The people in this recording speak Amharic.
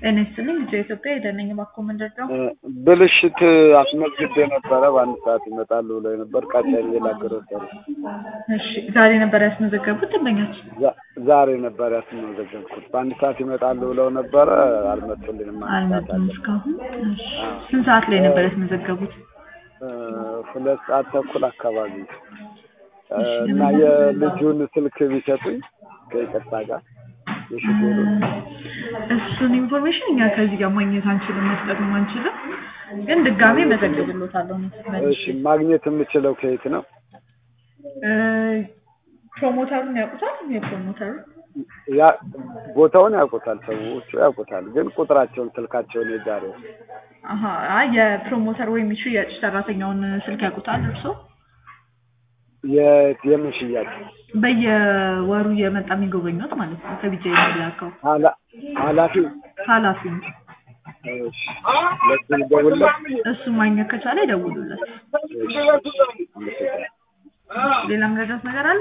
ጤና ይስጥልኝ ልጅ ኢትዮጵያ የደነኝ ባኮ መንደር ነው። ብልሽት አስመዝግቤ ነበረ። በአንድ ሰዓት ይመጣሉ ብለው ነበር። ቀጣይ ላገረ እሺ ዛሬ ነበር ያስመዘገቡት ደንበኛችን? ዛሬ ነበር ያስመዘገብኩት። በአንድ ሰዓት ይመጣሉ ብለው ነበረ። አልመጡልንም። አንድ ሰዓት አልመጡም አለ። እስካሁን። እሺ ስንት ሰዓት ላይ ነበር ያስመዘገቡት? ሁለት ሰዓት ተኩል አካባቢ እና የልጁን ስልክ ቢሰጡኝ ከይቅርታ ጋር የሹፌሩን እሱን ኢንፎርሜሽን እኛ ከዚህ ጋር ማግኘት አንችልም፣ መስጠትም አንችልም። ግን ድጋሜ መዘግብሎታለሁ። እሺ ማግኘት የምችለው ከየት ነው? ፕሮሞተሩን ያውቁታል? የፕሮሞተሩ ያ ቦታውን ያውቁታል፣ ሰዎቹ ያውቁታል። ግን ቁጥራቸውን ስልካቸውን የዛሬው አሀ አይ የፕሮሞተር ወይም የሽያጭ ሰራተኛውን ስልክ ያውቁታል እርስዎ? የ- የምን ሽያጭ በየወሩ እየመጣ የሚጎበኙት ማለት ነው። ከቢጃ የሚላከው ኃላ- ኃላፊው ኃላፊ እሺ፣ ለሱ ልደውልለት? እሱ ማግኘት ከቻለ ይደውሉለት። እሺ፣ አመሰግናለሁ። ሌላ መረዳት ነገር አለ?